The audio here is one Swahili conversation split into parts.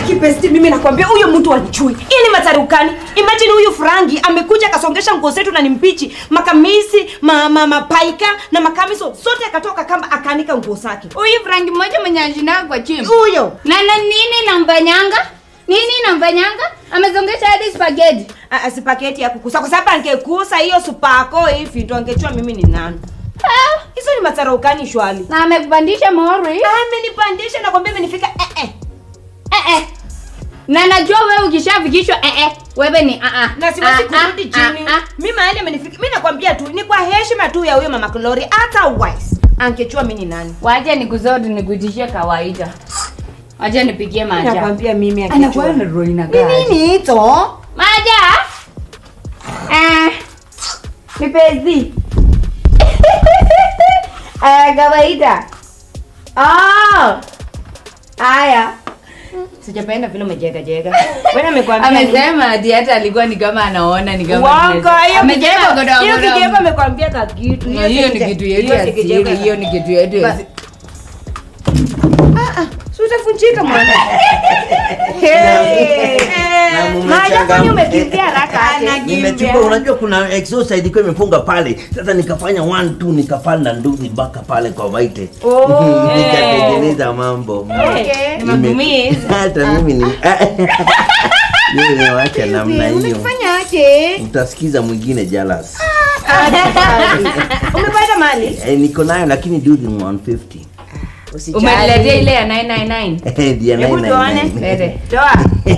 Akipesti mimi nakwambia huyo mtu anichui. Hii ni matarukani. Imagine huyu Frangi amekuja akasongesha nguo zetu na ni mpichi, makamisi, ma, ma, mapaika na makamiso zote akatoka kama akaanika nguo zake. Huyu Frank mmoja mwenye anashindaga kwa chini. Huyo. Na na nini namfanyanga? Nini namfanyanga? Amezongesha hadi spaghetti. Ah, ah, si paketi ya kukusa kwa sababu angekusa hiyo supako hivi ndo angechua mimi ni nani. Ah, Hizo ni matarukani shwali. na amekupandisha mori. Amenipandisha na kwambia imenifika eh eh. Eh eh. Na najua wewe ukishafikishwa eh eh, wewe ni ah ah. na siwezi Ah, kurudi ah, chini. ah, ah. Mi mahali amenifika, mi nakwambia tu ni kwa heshima tu ya huyo mama Glory, otherwise angechua mi ni nani. Wacha nikuzodi nikutishie kawaida. Wacha nipigie maja. Nakwambia mimi Anakuwa angechua. na roho Ni inakaa. nini hicho? Maja. Ah. Mipezi. Aya kawaida. Oh. Aya. Sijapenda vile umejega jega. Wewe amekwambia nini? Amesema ati hata alikuwa ni kama anaona ni kama Wanga, hiyo Amejema kijego- godoa hiyo godoa. kijego amekwambia ka kitu. Na hiyo ni kitu yetu hiyo ya ni kijego siri, ya- hiyo ni kitu yetu ya Basi. siri. Ah, ah, si utafunjika mwana. Na mume Maja changa- kwani umekimbia haraka aje? nimechukua unajua kuna exercise ilikuwa imefunga pale sasa nikafanya one two nikapanda nduzi mpaka pale kwa waite Oh. nikatengeneza mambo Okay. Nime- Nimekumisi. hata mimi ni mimi nimewacha namna hiyo Umefanya aje? utasikiza mwingine jalas Umepata mali? eh, niko nayo lakini duzi ni 150 Umeniletea ile ya 999. Eh, dia Hebu nine tuone. nine nine. Dede. Toa.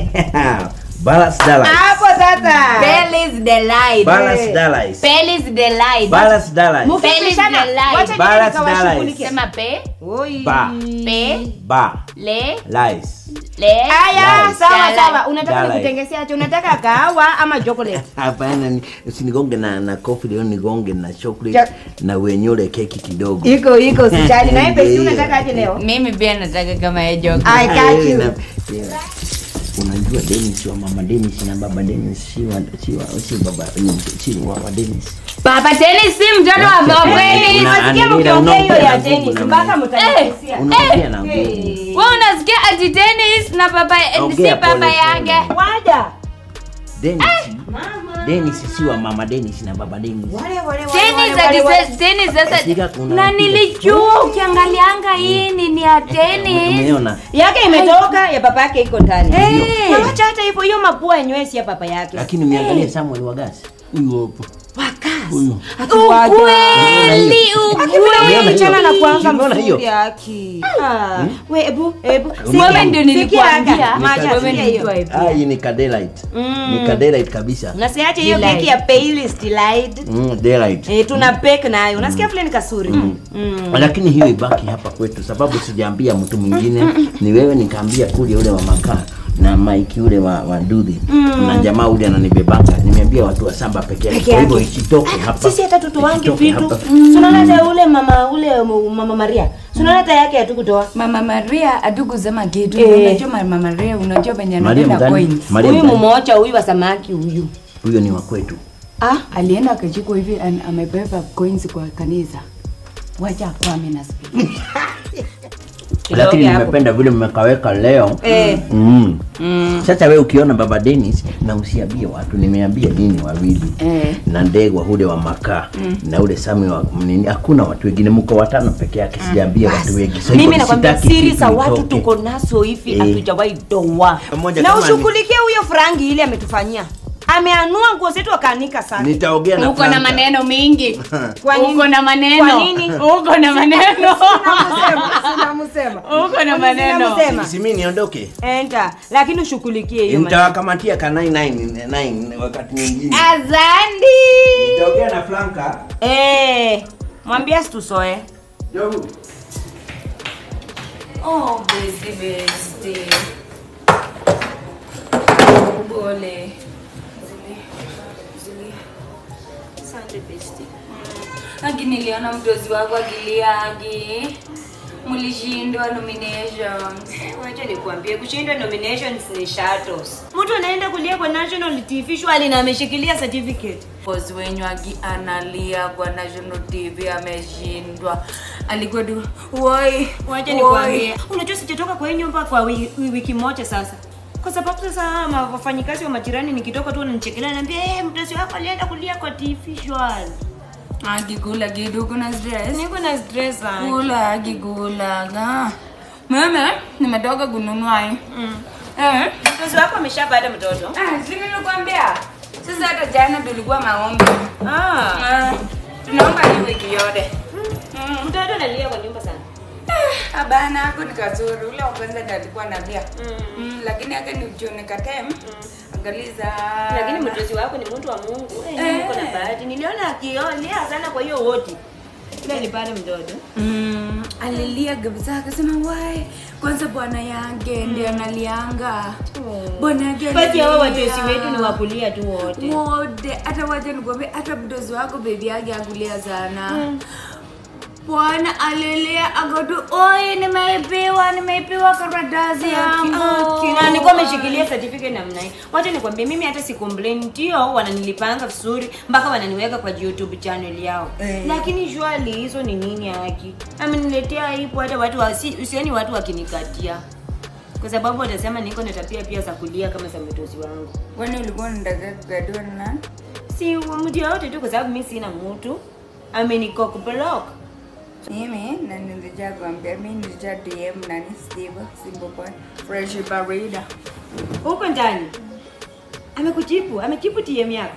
Balance dollars. Hapo sasa. Pearl is the light. Balance dollars. Pearl is the light. Balance dollars. Mukipishana, Pearl is the light. wacha Balance niende nikawashughulikie. Sema pe, Oi. Ba. pe, Ba. le, Lies. le. Aya, Lies. sawa Dala. sawa. Unataka Dala. nikutengesea aje? Unataka kahawa ama chocolate? Hapana, ni- usinigonge na na coffee leo, nigonge na chocolate Ja- na wenyole keki kidogo. Iko iko usijali. Na wewe pesi Ndio. unataka aje leo? Mimi pia nataka kama ya joke. I got Eh, you. na- yeah. Unajua Dennis wa mama Dennis na baba Dennis si wa si wa si baba si wa wa Dennis. Papa Tennis si mtoto wa Una- kweli. una- Nasikia Anilira, mkiongea hiyo unaongea ya na tennis nguvu na mpaka mimi. mtanisia. Unaongea na nguvu. Wewe unasikia ati tennis na papa si Ongea papa pole yake. pole. Waja. Dennis. Dennis si wa mama Dennis na baba Dennis. Wale wale wale. Tennis wale, ati wale. sasa tennis sasa. Sika kuna Na mpira. nilijua ukiangalianga hii ni ni ya tennis. Umeona? Yake imetoka ya papa yake iko ndani. Eh. Na wacha hata hivyo hiyo mapua yenyewe si ya papa yake. Lakini umeangalia Samuel Wagasi. Huyu hapo. Huyu. Ukweli, Umeona ukweli. hiyo? Mchana na kuanga Umeona hiyo? mzuri yaki. Ah, we ebu ebu. Wewe ndio nilikuambia. Macha Wewe sikia ndio hiyo. nilikuwa Ah, hii ni kadelight. Ni kadelight kabisa. Unasiache hiyo Delight. keki ya Payless Delight. Mm, daylight. Eh, tuna bake nayo. Unasikia vile ni kasuri. Mm. lakini hiyo ibaki hapa kwetu sababu sijaambia mtu mwingine ni wewe nikaambia kule ule wa makaa na Mike ule wa, wa Dudhi na jamaa ule ananibebanga nimeambia watu wa samba peke yake Peke kwa hivyo yake. isitoke hapa Sisi hata tutoange Isitoke vitu. hapa. Tunaona hata ule mama ule mama Maria. Tunaona hata yake hatukutoa. Mama Maria atukusema kitu. Eh. Unajua Mama Maria, unajua venye Maria anapenda mgani? coins. Maria Huyu mgani? mmoja huyu wa samaki huyu. huyo ni wa kwetu Ah, alienda akachukua hivi an- amebeba coins kwa kanisa. Wacha kwame na speak. lakini hapo. nimependa vile mmekaweka leo Eh. mm. sasa we ukiona baba Dennis na usiambie watu nimeambia nini wawili Eh. na ndegwa ule wa makaa na ule sami wa nini hakuna watu wengine mko watano peke yake sijaambia watu wengi So mimi hivyo nakwambia sitaki siri kitu za watu itoke. tuko nazo hivi Eh. hatujawahi doa Pamoja na kama ni- ushughulikie huyo frangi ile ametufanyia ameanua nguo zetu akaanika sana nitaongea na Uko na Franka. maneno mingi. Kwa nini? Uko na maneno. Kwa nini? Uko na maneno. Sinamsema. Uko na maneno. Sinamsema. Si mimi niondoke enta lakini ushughulikie hiyo maneno. nitawakamatia ka 999 wakati mwingine Azandi. nitaongea na Franka Eh, mwambie situsoe Jogu. Oh, besti besti. Pole. Agi niliona mdozi wako akilia Agi. Mlishindwa nominations. wacha nikuambie kushindwa nominations ni shadows mtu anaenda kulia kwa national tv shwali na ameshikilia certificate Boss wenyu Agi analia kwa National TV ameshindwa. Alikuwa tu woi. wacha nikuambie unajua sijatoka kwa hii nyumba kwa wi- wi- wiki moja sasa kwa sababu sasa ma- wafanyikazi wa majirani nikitoka tu wananichekelea naambia hey, mtoto wako alienda kulia kwa TV shwari akikula kitu kuna stress niko na stress sana kula akikulaga meme nimetoka kununua hii eh mtoto wako ameshapata mtoto ah si nilikwambia sasa hata jana tulikuwa maombi ah Ah, tunaomba hii wiki yote mtoto analia kwa nyumba sana abana ako ni kazuri ule wa kwanza ndo alikuwa nalia mm, lakini ake ni uchoni katem angaliza lakini mtoto wako ni mtu wa Mungu eh, Eh. niko na bahati niliona akiolia sana kwa hiyo wodi ile alipata mtoto mm, alilia kabisa akasema wai kwanza bwana yake ndio analianga bwana yake basi hao alilia. watosi wetu ni wakulia tu wote wote hata wacha nikwambia hata mdozi wako bebi yake akulia sana bwana alilia akotu oi nimeipiwa nimeipiwa karatasi yangu na nilikuwa ameshikilia certificate namna hii wacha nikwambie mimi hata si complain ndio wananilipanga vizuri mpaka wananiweka kwa youtube channel yao Eh. lakini shwali hizo ni nini haki ameniletea aibu hata watu wasi- usioni watu wakinikatia kwa sababu watasema niko na tabia pia za kulia kama za mtozi wangu kwani ulikuwa unataka kukadua na nani si mtu yoyote tu kwa sababu mi sina mtu amenikok block mimi na nilija kuambia mi nilija dm nani steve simple boy fresh barida huko ndani amekujibu amejibu tm yako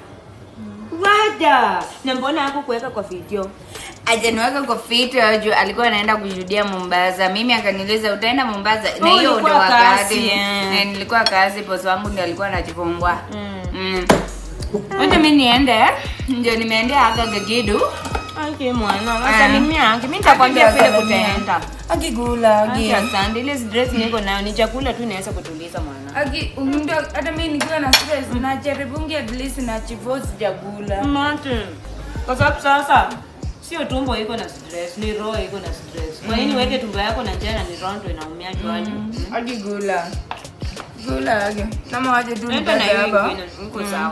wada na mbona hapo kuweka kwa video ajaniweka kwa fito juu alikuwa anaenda kushuhudia mombasa mimi akaniuliza utaenda mombasa na Oh, hiyo ulikuwa ndo wakati kazi, eh. Eh, nilikuwa kazi posi wangu ndio alikuwa anajifungua mm. wacha mi niende ndio nimeendea aka gagidu Ake mwana, wasalimia yake. Mimi nitakwambia vile kutaenda. akigula Ake asante. Ile dress niko nayo ni chakula tu inaweza kutuliza mwana. Aki, ndio hata mi nikiwa na stress najaribungi at least na chivo sijakula Mate. Kwa sababu sasa sio tumbo iko na stress, ni roho iko na stress. Kwa nini weke tumbo yako na njaa na ni roho ndio inaumia jwani? akigula gula ake kama waje tu Nenda na nipate hiyo hapa ingine, iko sawa.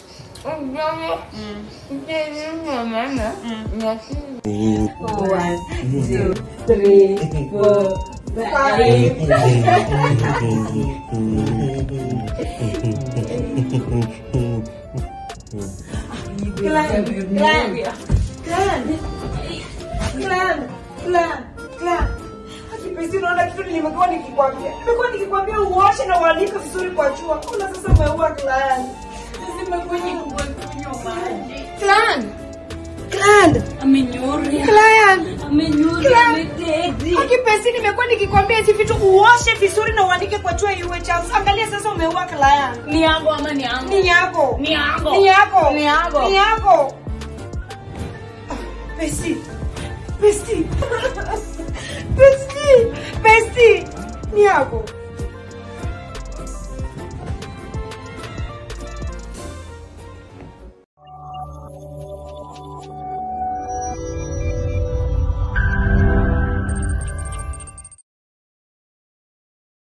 unaona kitu nimekuwa nikikwambia nimekuwa nikikwambia uoshe na uanike vizuri kwa jua una sasa umeua client akipesi nimekuwa nikikwambia hizi vitu uoshe vizuri na uanike kwa jua iwe chafu angalia sasa umeua client ni yangu ama ni yangu ni yako Ni yako. ni yako Ni yako. ni yako Ah, Pesi Pesi Pesi Pesi ni yako